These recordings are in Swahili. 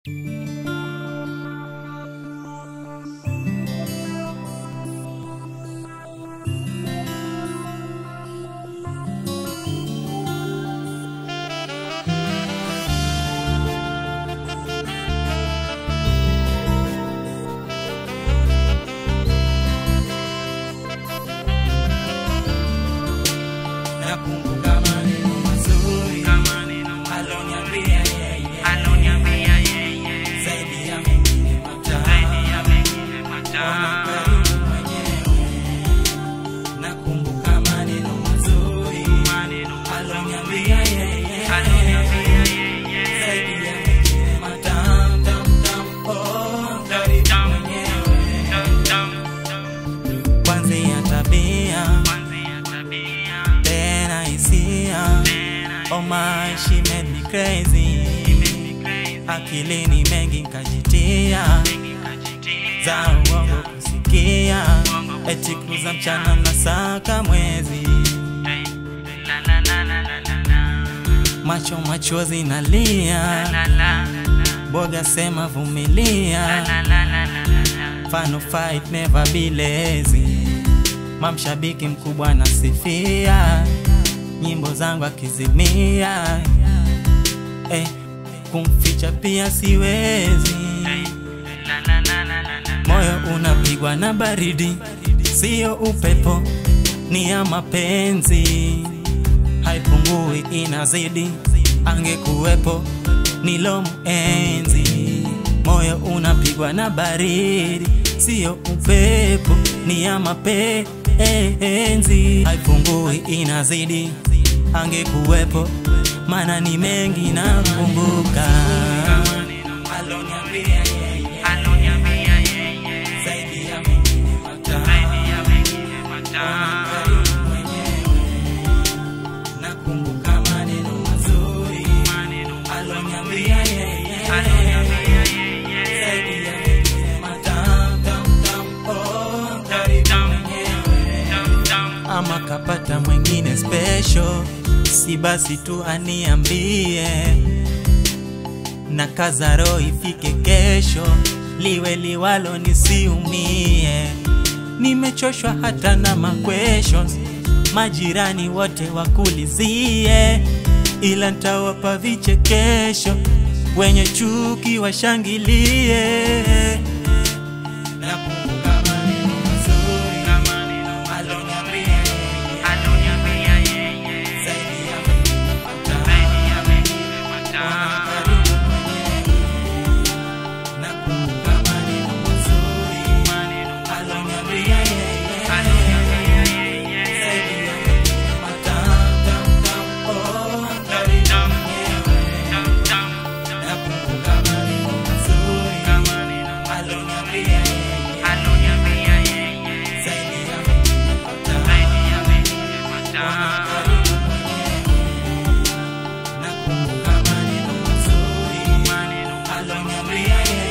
Nakumbuka maneno mazuri aloniambia yeye, zaidi ya mengine matamu karibu mwenyewe. Nakumbuka maneno mazuri aloniambia yeye, zaidi ya mengine matamu tamu tamu, oh, karibu mwenyewe. Kwanzia tabia tena hisia Oh my, she made me crazy Akilini mengi nkajitia Za uongo kusikia Eti kuza mchana na saka mwezi Macho machozi nalia Boga sema vumilia Fano fight never be lazy Mamshabiki mkubwa nasifia nyimbo zangu akizimia eh, kumficha pia siwezi moyo unapigwa na baridi siyo upepo ni ya mapenzi haipungui inazidi angekuwepo nilomuenzi moyo unapigwa na baridi siyo upepo ni ya mapenzi haipungui inazidi angekuwepo mana ni mengi nakumbuka aloniambia yeye zaidi ya mengine matamu karibu mwenyewe nakumbuka maneno mazuri aloniambia yeye zaidi ya mengine matamu tamu tamu, oh, karibu mwenyewe ama kapata mwingine special, si basi tu aniambie, na kaza roho ifike kesho, liwe liwalo nisiumie. Nimechoshwa hata na ma questions, majirani wote wakulizie, ila ntawapa vichekesho, wenye chuki washangilie. Nakumbuka maneno mazuri aloniambia yeye, zaidi ya mengine matamu, karibu mwenyewe. Nakumbuka maneno mazuri aloniambia yeye, zaidi ya mengine matamu, tamu, tamu, oh, karibu mwenyewe. Nakumbuka maneno mazuri aloniambia yeye, zaidi ya mengine matamu, karibu mwenyewe. Nakumbuka maneno mazuri aloniambia yeye,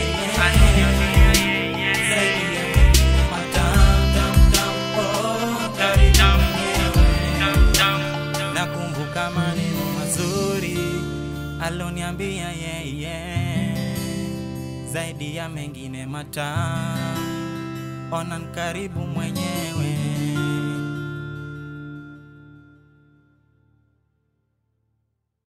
zaidi ya mengine matamu, tamu, tamu, oh, karibu mwenyewe. Nakumbuka maneno mazuri aloniambia yeye, zaidi ya mengine matamu, ona nkaribu mwenyewe.